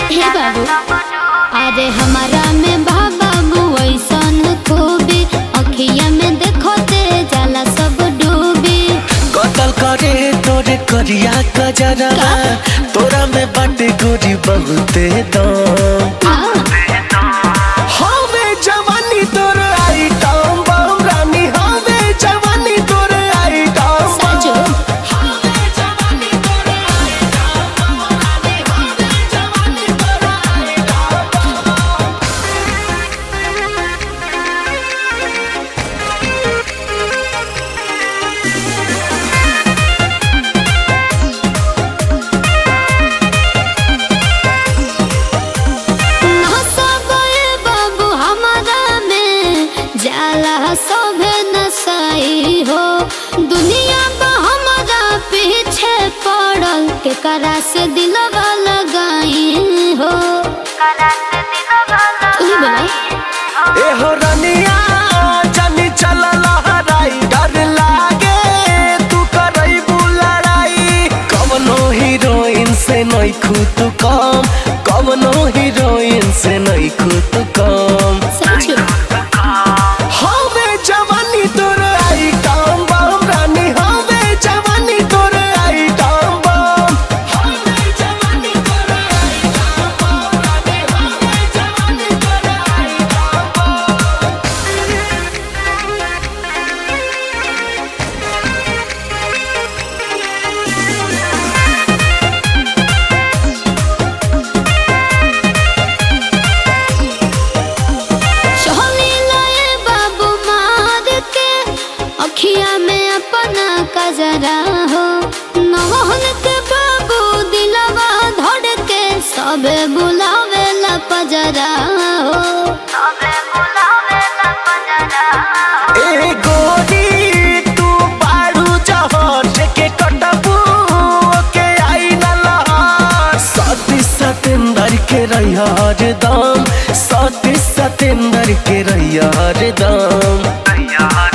हे बाबू अरे हमारा में बाबू ऐसन खूबी अखिया में देखो ते जाला सब डूबी कतल करे तोरे करिया कजरवा तोरा में बाटे गोरी बहुते दम आ, हवे जवानी तोर आइटम बम रानी हवे जवानी तोर आइटम सचो नसबे बाबू हमारा में जाला सभे नसाई हो दुनिया बा हमारा पीछे पड़ल के करा से दिलवा लगाई हो तू ही बोला ए हो रनिया जानी चल लहराई डर लागे तू करई लड़ाई कवनो हीरोइन से नहीं खुद कम कवनो हीरोइन से नहीं खुद कम सचो हवे जवानी तोर आइटम बम रानी हवे जवानी तोर आइटम बम हवे जवानी तोर आइटम बम रानी हवे जवानी तोर आइटम बम सोहनी लाए बाबू मार के अखिया में अपना कजरा हो नवहन के बाबू दिलवा धड़ के सबे बुलावे ला पजरा हो ए गोरी तू बाड़ू जहर के कटबू के आई न लहर सती सतेंदर के रहिया हरदम सती सतेंदर के रहिया हरदम